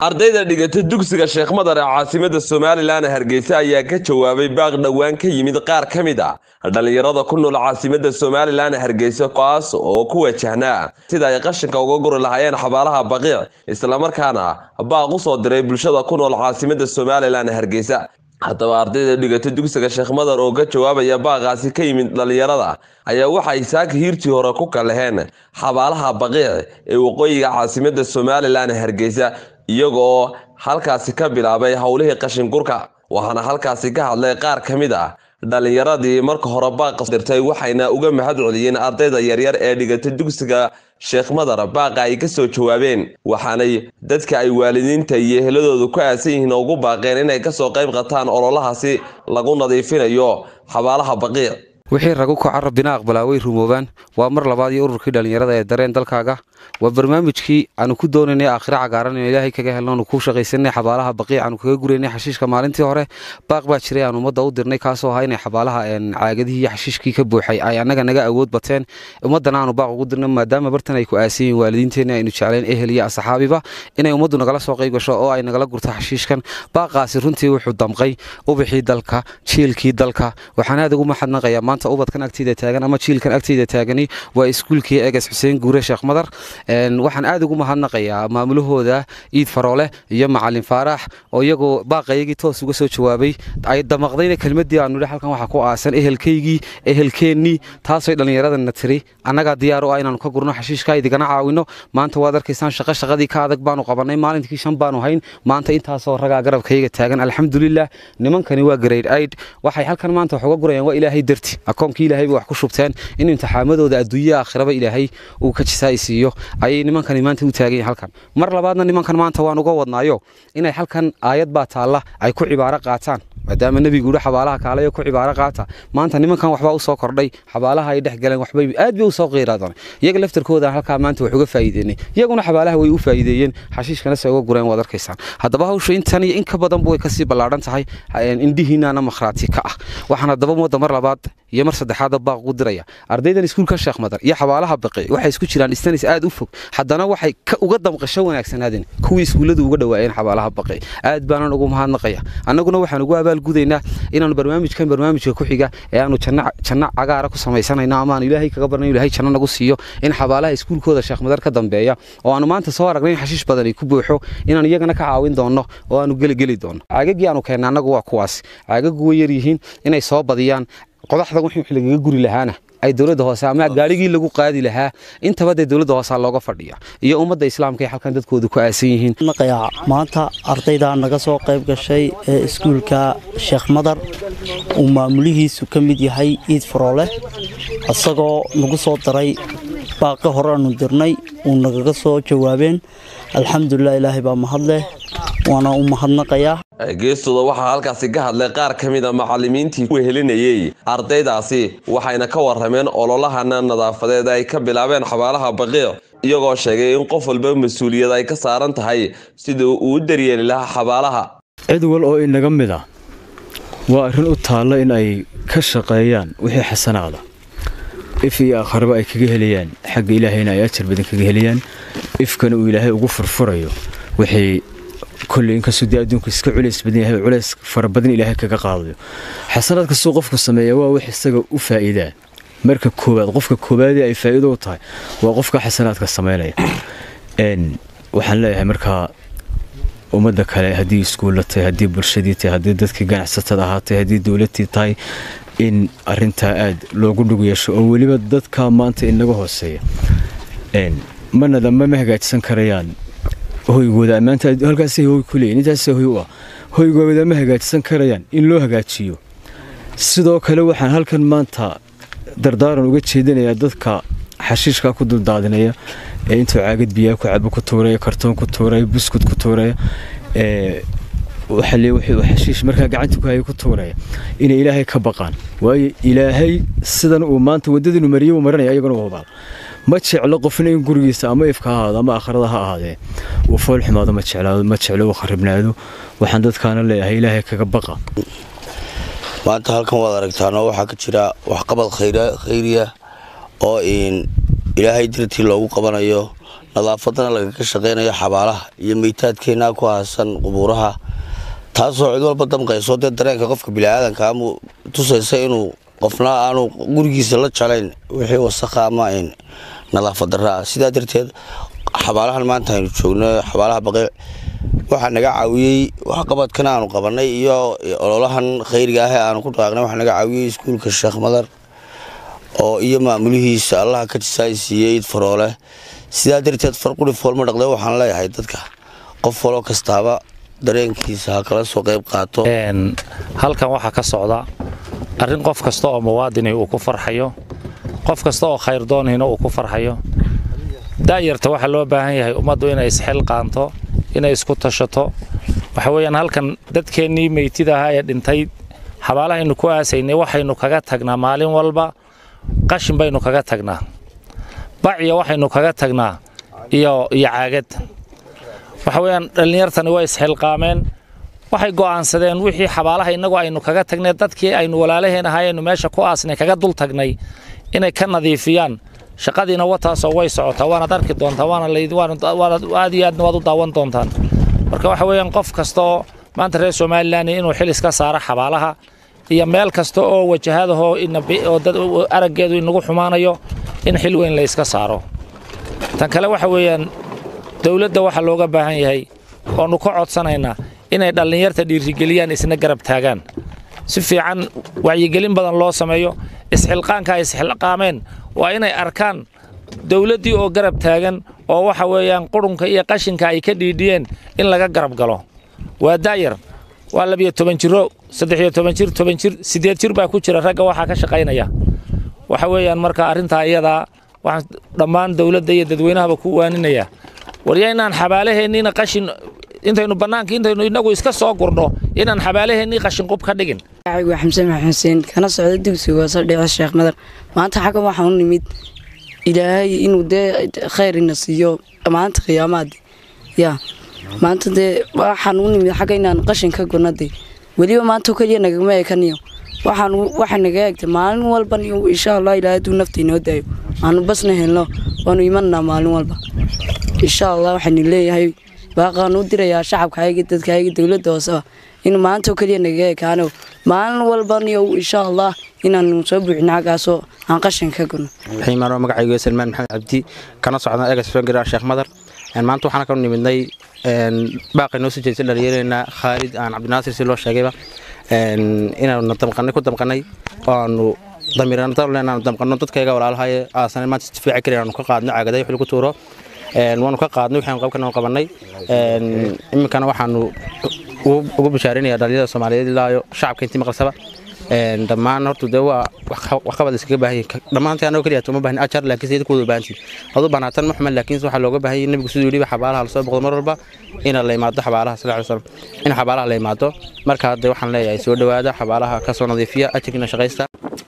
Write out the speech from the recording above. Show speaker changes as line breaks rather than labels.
ardayda dhigata dugsiga sheekh madar ee caasimada somalilan hargeysa ayaa ka jawaabay baaq dhowaan ka yimid qaar ka mid a dhallinyarada ku nool caasimada somalilan hargeysa kaas oo ku wajahnaa sida ay qashinka uga guri lahaayeen xabaalaha baqiic islamarkaana baaq u soo diray bulshada ku nool caasimada somalilan hargeysa haddaba ardayda dhigata dugsiga sheekh madar oo ka jawaabaya baaqaasi ka yimid dhallinyarada ayaa waxay saaka hiirtii hore ku kalaheen xabaalaha baqiic ee waqooyiga caasimada somalilan hargeysa iyagoo halkaasi ka bilaabay howlihii qashingurka waxaana halkaasi ka hadlay qaar ka mid ah dhallinyaradii marka hore baaqa dirtay waxayna uga mahad celiyeen ardayda yaryar ee dhigata dugsiga sheekh madar baaqa ay ka soo jawaabeen waxaanay dadka ay waalidiinta iyo eheladooda ku aasan yihiin ugu baaqeen inay kasoo qayb qataan ololahaasi lagu nadiifinayo xabaalaha baqiic
wixii ragu kaca rabbina aqbalaa way rumoobaan waa mar labaad iyo ururkii dhallinyarada ee dareen dalkaaga waa barnaamijkii aanu ku doonaynay aakhira cagaaran inu ilaahay kaga helno aanu ku shaqaysanay xabaalaha baqiic aanu kaga guraynay xashiishka maalintii hore baaq baa jiray aan ummadda u dirnay kaasoo ahaa inay xabaalaha caagadihii iyo xashiishkii ka buuxay ay annaga naga awood bateen ummaddana aanu baaq ugu dirnay maadaama bartan ay ku aasan yihiin waalidiinteenna aynu jeclayn ehel iyo asxaabiba inay ummaddu nagala soo qayb gasho oo ay nagala gurto xashiishkan baaqaasi runtii wuxuu damqay ubixii dalka jiilkii dalka waxaan aad ugu maxadnaqayaa maanta ubadkan agteyda taagan ama jiilkan agteyda taagani waa iskuulkii eges xuseen guure sheekh madar waxaan aad ugu mahadnaqayaa maamulahooda iid faroole iyo macalin faarax oo iyagoo baaqayagii toos uga soo jawaabay ay damaqdayna kelmadii aanu idhi halkan waxaa ku aasan ehelkaygii ehelkeennii taasoo dhallinyaradana tiri annagaa diyaar u ah inaanu ka gurno xashiishka idigana caawino maanta waad arkaysaan shaqo shaqadii ka adag baanu qabannay maalintii shan baanu hayn maanta intaasoo ragaa garabkayga taagan alxamdulilah nimankani waa grade aid waxay halkan maanta wax uga gurayaan waa ilaahay darti akoonkii ilaahay bay wax ku shubteen in imtixaamadooda adduunya aakhiraba ilaahay uu ka jisaai siiyo ayay nimankani maanta u taagan yihin halkan mar labaadna nimankan maanta waan uga wadnaayo inay halkan aayad baa taalla ay ku cibaaro qaataan maadaama nebigu uhi xabaalaha kaalayo ku cibaaro qaata maanta nimankan waxbaa u soo kordhay xabaalaha ay dhex galeen waxbay aad bay u soo qiiraadaan iyaga laftarkooda halkaa maanta wax uga faa'iideynay iyaguna xabaalaha way u faa'iideeyeen xashiishkana se uga gureen waad arkaysaan haddaba hawsha intan iyo in ka badanba way kasii ballaadhan tahay indhihiinaana makhraati ka ah waxaan haddaba ummadda mar labaad iyo mar saddexaadba baaq ugu diraya ardaydan iskuulka sheekh madar iyo xabaalaha baqi waxay isku jiraan distanis aad u fog haddana waxay uga damqasho wanaagsanaadeen kuwii iskuulladu uga dhowaayeen xabaalaha baqi aad baanan ugu mahadnaqaya annaguna waxaan ugu abaalgudaynaa inaanu barnaamijkan barnaamijka ku xiga ee aanu janno cagaara ku samaysanayno ama aanu ilaahay kaga barnayn ilahay janno nagu siiyo in xabaalaha iskuulkooda sheekh madar ka dambeeya oo aanu maanta soo aragnay in xashiish badan ay ku buuxo inaan iyagana ka caawin doonno oo aanu geligeli doonno caagagii aanu keenna annagu waa kuwaas caagagu way yaryihiin inay soo badiyaan qodaxda wixii lagaga guri lahaana ay dowladda hoose ama gaarigii lagu qaadi lahaa intaba dee dowladda hoose looga fadhiya iyo ummadda islaamka ay halkan dadkooda ku aasan yihiin
naqayaa maanta ardayda naga soo qayb gashay ee iskuulka sheekh madar uu maamulihiisu ka mid yahay iid faroole isagoo nagu soo daray baaqi hore aanu dirnay uu nagaga soo jawaabeen alxamdulilah ilaahay baa mahadleh waana u mahadnaqayaa
geestooda waxaa halkaasi ka hadlay qaar ka mid a macallimiintii u helinayey ardaydaasi waxayna ka warrameen ololahana nadaafadeed ay ka bilaabeen xabaalaha baqiic iyagoo sheegay in qof walba mas-uuliyad ay ka saaran tahay sidii uu u daryeeli lahaa xabaalaha
cid wal oo inaga mid ah waa arrin u taalla in ay ka shaqeeyaan wixii xasanaada if iyo aakharaba ay kaga helayaan xagga ilaahayna ay ajar badan kaga helayaan ifkana uu ilaahay ugu furfurayo wixii kolley inkastoo dee adduunku iska culays badan yahay culays fara badan ilaahay kaga qaadayo xasanaad kastuu qofku sameeya waa wax isaga u faa'iidaa marka koowaad qofka koowaadee ay faa'iido u tahay waa qofka xasanaadka samaynaya waxaan leeyahay markaa ummadda kale haddii iskuulla tahay haddii bulshadii tahay haddii dadkii ganacsatada ahaatay haddii dowladtii tahay in arintaa aad loogu dhug yeesho oo weliba dadka maanta inaga hooseeya manada mama hagaajsan karayaan hoygooda maanta halkaasay hoy ku leeyihin intaas hoy u ah hoygooda ma hagaajsan karayaan in loo hagaajiyo sidoo kale waxaan halkan maanta dardaaran uga jeedinayaa dadka xashiishka ku duldaadinaya ee intuu caagad biyaa ku cabo ku tuuraya kartoon ku tuuraya buskud ku tuuraya xashiish markaa gacanta ku haya ku tuuraya inay ilaahay ka baqaan waayo ilaahay sidan uu maanta waddadiinu mariyay uu marinaya ayaguna u hubaal ma jeclo qofna in gurigiisa ama ifka ha ahaado ama aakharada ha ahaadee uu fool xumaado ma jeclaado ma jeclo uu kharibnaado waxaan dadkaana leeyahay ilaahay kaga baqa
maanta halkan waad aragtaanoo waxaa ka jira waxqabad khayriya oo ilaahay dartii loogu qabanayo nadaafadana lagaga shaqaynayo xabaalaha iyo meytaadkeenna ku haasan qubuuraha taasoo cid walba damqayso dee dareenka qofka biniaadanka ama tusaysa inuu qofna aanu gurigiisa la jalayn wixii wasakha ama nadaafad darra ah sidaa darteed xabaalahan maanta aynu joogno xabaalaha baqiic waxaa naga caawiyey waxqabadkan aanu qabanay iyo ololahan khayriga ah ee aanu ku dhaaqnay waxaa naga caawiyey iskuulka sheekh madar oo iyo maamulihiisa allaha ka jisaay siiyey id faroole sidaa darteed farquri foolma dhaqde waxaan leeyahay dadka qof waloo kastaaba dareenkiisa ha kala soo qayb qaato
halkan waxaa ka socda arrin qof kasta oo muwaadini uu ku farxayo qof kasta oo khayrdoonihina uu ku farxayo da'yarta waxaa loo baahan yahay ummaddu inay isxilqaanto inay isku tashato waxa weeyaan halkan dadkeennii meytida ahaa ee dhintay xabaalahaynu ku aasaynay waxaynu kaga tagnaa maalin walba qashin baynu kaga tagnaa bacya waxaynu kaga tagnaa iyo iyo caagad waxa weeyaan dhallinyartani way isxilqaameen waxay go'aansadeen wixii xabaalaha innagu aynu kaga tagnay dadkii aynu walaalaheen ahaayeennu meesha ku aasnay kaga dul tagnay inay ka nadiifiyaan shaqadiina wataasoo way socotaa waanaad arki doontaa waana aad iyo aadna waad u daawan doontaan marka waxa weeyaan qof kastaoo maanta reer somalilan inuu xil iska saaro xabaalaha iyo meel kasta oo wajahadahoo oo dad araggeedu inagu xumaanayo in xil weyn la iska saaro tan kale waxa weeyaan dowladda waxaa looga baahan yahay oonu ka codsanaynaa inay dhallinyarta dhiirigeliyaan isna garab taagaan si fiican wacyigelin badan loo sameeyo isxilqaanka ay isxilqaameen waa inay arkaan dowladdii oo garab taagan oo waxa weeyaan qurunka iyo qashinka ay ka dhiidhiyeen in laga garab galo waa daayar waa labiyo toban jiro saddexiyo toban jir toban jir siddeed jir baa ku jira ragga waxaa ka shaqaynaya waxa weeyaan marka arrintaa iyadaa waxaan dhammaan dowladda iyo dadweynahaba ku waaninaya warya inaan xabaalaheenniina qashin intaynu bannaanka intaynu innagu iska soo gurno inaan xabaalaheennii qashinqub ka dhigin
waa xamse maxamed xuseen kana socda dugsiga hoose dhici sheekh madar maanta xaggan waxaan u nimid ilaahay inuu dee khayr ina siiyo maanta qiyaamaadi yaa maanta dee waxaan u nimid xagga inaan qashin ka gurno dee weliba maanta keliya nagama eekaniyo waxaan waxa naga eegtay maalin walban insha allah ilaahay hadduu nafta inoo daayo aanu basna helno waanu imananaa maalin walba insha allah waxaanu leeyahay baaqaan u dirayaa shacabkayga dadkayga dowladda hooseba in maanta keliya naga ekaano maalin walbaniyo insha allah inaanu soo buuxino xaggaasoo aan qashin ka gurno
xiimaanoo magacaygu salmaan maxamed cabdi kana socda egas fangaraa sheekh madar maanta waxaan ka nimidnay baaqay noo soo jeedisay dhallinyareenna khaalid aan cabdinaasir si loo sheegayba inaanu damqanay ku damqanay oo aanu damiiranaanu damqano dadkayga walaalahaye aasan maanta istifaaci karin aanu ka qaadno caagaday wixii lagu tuuro waanu ka qaadnay waxaanu qabkan qabanay iminkana waxaanu ugu bashaarinaya dhalinyarada soomaaliyeed ilaayo shacabka intii maqalsaba dhammaan horta dee waa waxqabad iskaga baahan yihin dhammaantii anoo keliya uma baahin ajar laakiin sayid kuwada baahantii aduu banaatan ma xuman laakiin waxaa looga baahan yahay nabigu siduu yidhi xabaalaha lasoo boqdo mar walba ina la imaado xabaalaha sal alay slam in xabaalaha la imaado marka hadde waxaan leeyahay soo dhowaada xabaalaha kasoo nadiifiya ajirkiina shaqaysta